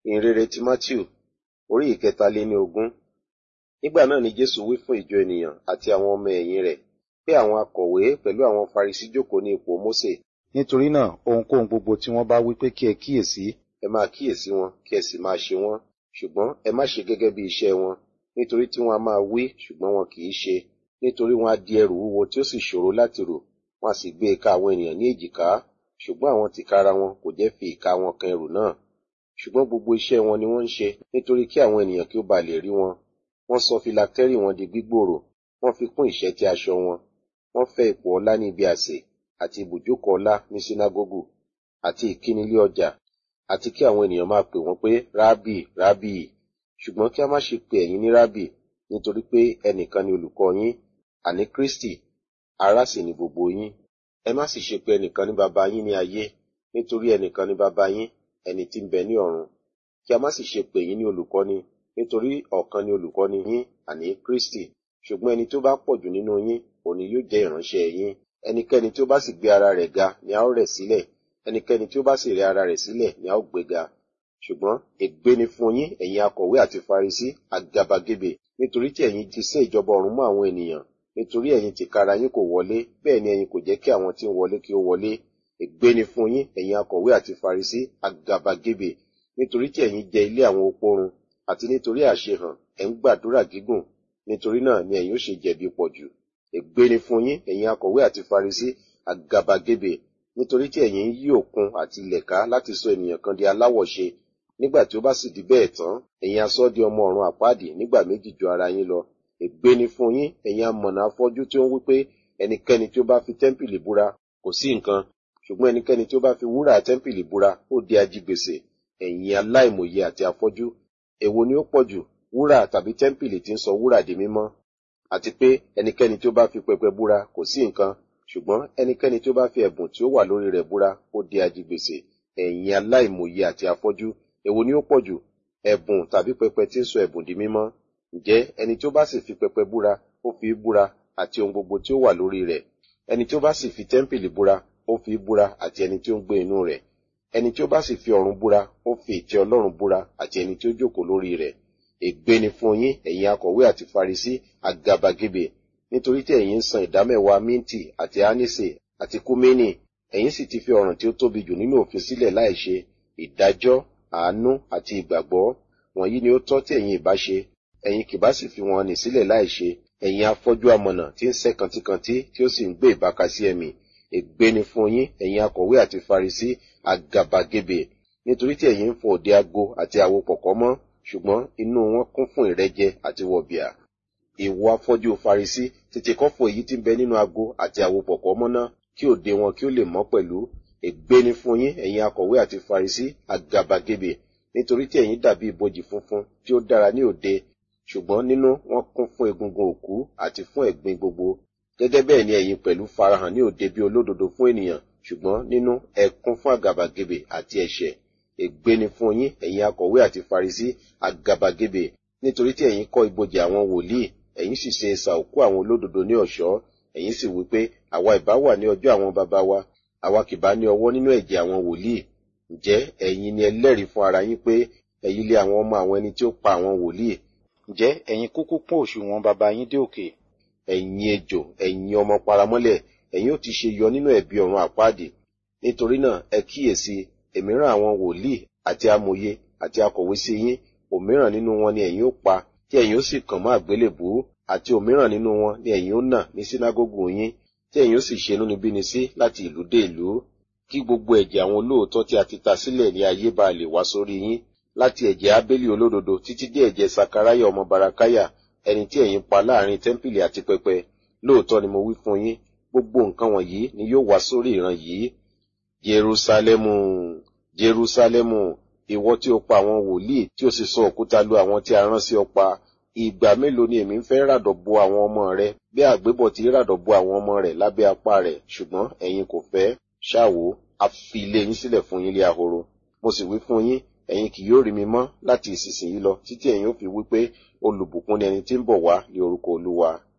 ìhìnrere ti matthew orí ìkẹtàléní ogún nígbà náà ni jésù wí fún ìjọ ènìyàn àti àwọn ọmọ ẹ̀yìn rẹ̀ pé àwọn akọ̀wé pẹ̀lú àwọn farisí jókòó ní ipò mósè nítorí náà ohunkóhun gbogbo tí wọ́n bá wí pé kí ẹ kíyèsí ẹ máa kíyèsí wọn kí ẹ sì máa ṣe wọn ṣùgbọ́n ẹ má ṣe gẹ́gẹ́ bí iṣẹ́ wọn nítorí tí wọ́n a máa wí ṣùgbọ́n wọn kì í ṣe nítorí wọn á di ẹrù wúwo tí ó sì ṣòro láti rò wọn a sì gbé e ká àwọn ènìyàn ní èjìká ṣùgbọ́n àwọn tìkára wọn kò jẹ́ fi ìka wọn kan ẹrù náà ṣùgbọ́n gbogbo iṣẹ́ wọn ni wọ́n ń ṣe nítorí kí àwọn ènìyàn kí ó ba lè rí wọn wọ́n sọ filatẹ́rì wọn di gbígbòòrò wọ́n fi kún ìṣẹ́tí aṣọ wọn wọ́n fẹ́ ipò ọlá ní ibi àsè àti ibùjókòó ọlá ní sínágógù àti ìkínilé ọjà àti kí àwọn ènìyàn máa pè wọ́n pé rábì rábì ṣùgbọ́n kí a má ṣe pè ẹ̀yin ní rábì nítorí pé ẹnìkan ni olùkọ́ yín àní kristi ará sì ni gbogbo yín ẹ má sì ṣe pé ẹnìkan ní baba yín ní ayé nítorí ẹnìkan ní baba yín ẹni tí ń bẹ ní ọ̀run kí a má sì ṣe pè yín ní olùkọ́ni nítorí ọ̀kan ni olùkọ́ni yín àní kristi ṣùgbọ́n ẹni tó bá pọ̀ jù nínú yín òní yóò jẹ́ ìránṣẹ́ yín ẹnikẹ́ni tí ó bá sì gbé ara rẹ̀ ga ni a ó rẹ̀ sílẹ̀ ẹnikẹ́ni tí ó bá sì rẹ̀ ara rẹ̀ sílẹ̀ ni a ó gbé ga ṣùgbọ́n ègbé ni fún yín ẹ̀yin akọ̀wé àti farisí àgàbàgebè nítorí tí ẹ̀yin ti sé ìjọba ọ̀run mọ́ àwọn ènìyàn nítorí ẹ̀yin tìkára yín kò wọlé bẹ́ẹ̀ ni ẹ̀yin kò jẹ́ kí àwọn tí ń wọlé kí ó wọlé ègbé ni fún yín ẹ̀yin akọ̀wé àti farisí àgàbàgebè nítorí tí ẹ̀yin jẹ ilé àwọn opó run àti nítorí àṣehàn ẹ̀ ń gbàdúrà gígùn nítorí náà ni ẹ̀yin ó ṣe jẹ̀bi pọ̀ jù ègbé ni fún yín ẹ̀yin akọ̀wé àti farisí àgàbàgebè nítorí tí ẹ̀yin ń yí òkun àti ilẹ̀ ká láti sọ ènìyàn kan di aláwọ̀ṣe nígbà tí ó bá sì di bẹ́ẹ̀ tán ẹ̀yin asọ di ọmọ ọ̀run àpáàdì nígbà méjì ju ara yín lọ ègbé ni fún yín ẹ̀yin amọ̀nà afọ́jú tí ó ń wí pé ẹnikẹ́ni tí ó bá fi tẹ́ḿpìlì búra kò sí nǹkan ṣùgbọ́n ẹnikẹ́ni tí ó bá fi wúrà tẹ́ḿpìlì búra ó di ajigbèsè ẹ̀yin aláìmòye àti afọ́jú èwo ni ó pọ̀ jù wúrà tàbí tẹ́ḿpìlì tí ń sọ wúrà di mímọ́ àti pé ẹnikẹ́ni tí ó bá fi pẹpẹ búra kò sí nǹkan ṣùgbọ́n ẹnikẹ́ni tí ó bá fi ẹ̀bùn tí ó wà lórí rẹ̀ búra ó di ajigbèsè ẹ̀yin aláìmòye àti afọ́jú èwo ni ó pọ̀ jù ẹ̀bùn tàbí pẹpẹ tí ń sọ ẹ̀bùn di mímọ́ ǹjẹ́ ẹni tí ó bá sì fi pẹpẹ búra ó fi búra àti ohun gbogbo tí ó wà lórí rẹ̀ ẹni tí ó bá sì fi tẹ́ḿpìlì búra ó fi búra àti ẹni tí ó ń gbé inú rẹ̀ ẹni tí ó bá sì fi ọ̀run búra ó fi ìtẹ́ ọlọ́run búra àti ẹni tí ó jókòó lórí rẹ̀ ègbé ni fún yín ẹ̀yin akọ̀wé àti farisí àgàbàgebè nítorí tí ẹ̀yin ń san ìdámẹ́wàá mínti àti ánísè àti kúmínì ẹ̀yin sì ti fi ọ̀ràn tí ó tóbi jù nínú òfin sílẹ̀ láìṣe ìdájọ́ àánú àti ìgbàgbọ́ wọ̀nyí ni ó tọ́ tí ẹ̀yin ìbá ṣe ẹ̀yin kì bá sì fi wọn nì sílẹ̀ láìṣe ẹ̀yin afọ́jú amọ̀nà tí ń sẹ́ kantíkantí tí ó sì ń gbé ìbákasí ẹ̀mí ègbé ni fún yín ẹ̀yin akọ̀wé àti farisí àgàbàgebè nítorí tí ẹ̀yin ń fọ òde ago àti àwo pọ̀kọ́ mọ́ ṣùgbọ́n inú wọn kún fún ìrẹ́jẹ àti wọ̀bìà ìwọ afọ́jú farisí tètè kọ́ fọ èyí tí ń bẹ nínú ago àti àwo pọ̀kọ́ mọ́ ná kí òde wọn kí ó lè mọ́ pẹ̀lú ègbé ni fún yín ẹ̀yin akọ̀wé àti farisí àgàbàgebè nítorí tí ẹ̀yin dàbí ibojì funfun tí ó dára ní òde ṣùgbọ́n nínú wọn kún fún egungun òkú àti fún ẹ̀gbin gbogbo gẹ́gẹ́ bẹ́ẹ̀ ni ẹ̀yin pẹ̀lú farahàn ní òde bí olódodo fún ènìyàn ṣùgbọ́n nínú ẹ kún fún àgàbàgebè àti ẹ̀ṣẹ̀ ègbé ni fún yín ẹ̀yin akọ̀wé àti farisí àgàbàgebè nítorí tí ẹ̀yin kọ́ ibojì àwọn wòlíì ẹ̀yin sì ṣe ẹ̀sà òkú àwọn olódodo ní ọ̀ṣọ́ ẹ̀yin sì wí pé àwa ìbá wà ní ọjọ́ àwọn baba wa àwa kì bá ní ọwọ́ nínú ẹ̀jẹ̀ àwọn wòlíì ǹjẹ́ ẹ̀yin ni ẹlẹ́rìí fún ara yín pé ẹ̀yin lé àwọn ọmọ àwọn ẹni tí ó pa àwọn wòlíì ǹjẹ́ ẹ̀yin kúkú pọ́n òṣùwọ̀n baba yín dé òkè ẹ̀yin ejò ẹ̀yin ọmọ paramọ́lẹ̀ ẹ̀yin ó ti ṣe yọ nínú ẹ̀bi ọ̀run àpáàdì nítorí náà ẹ kíyèsí èmi rán àwọn wòlíì àti amòye àti akọ̀wé sí yín òmíràn nínú wọn ni ẹ̀yin ó pa tí ẹ̀yin ó sì kàn mọ́ àgbélébùú àti òmíràn nínú wọn ni ẹ̀yin ó nà ní sínágógù yín tí ẹ̀yin ó sì ṣe inúnibíni sí láti ìlú dé ìlú kí gbogbo ẹ̀jẹ̀ àwọn olóòótọ́ tí a ti ta sílẹ̀ ní ayé bá lè wá sórí yín láti ẹ̀jẹ̀ abélé olódodo títí dé ẹ̀jẹ̀ sakaraya ọmọ barakaya ẹni tí ẹ̀yin pa láàrin tẹ́ḿpìlì àti pẹpẹ lóòótọ́ ni mo wí fún yín gbogbo nǹkan wọ̀nyí ni yóò wá sórí ìran yìí jerusalemu jerusalemu ìwọ tí o pa àwọn wòlíì tí o sì sọ òkúta lu àwọn tí a rán sí ọ pa ìgbà mélòó ni èmi ń fẹ́ ràdọ̀ bo àwọn ọmọ rẹ bí àgbébọ̀ ti ràdọ̀ bo àwọn ọmọ rẹ lábẹ́ apá rẹ̀ ṣùgbọ́n ẹ̀yin kò fẹ́ ṣáwo a fi ilé yín sílẹ̀ fún yín lé ahoro mo sì wí fún yín ẹ̀yin kì yóò rí mi mọ́ láti ìsinsìnyí lọ títí ẹ̀yin ó fi wí pé olùbùkún ni ẹni tí ń bọ̀ wá ní orúkọ olúwa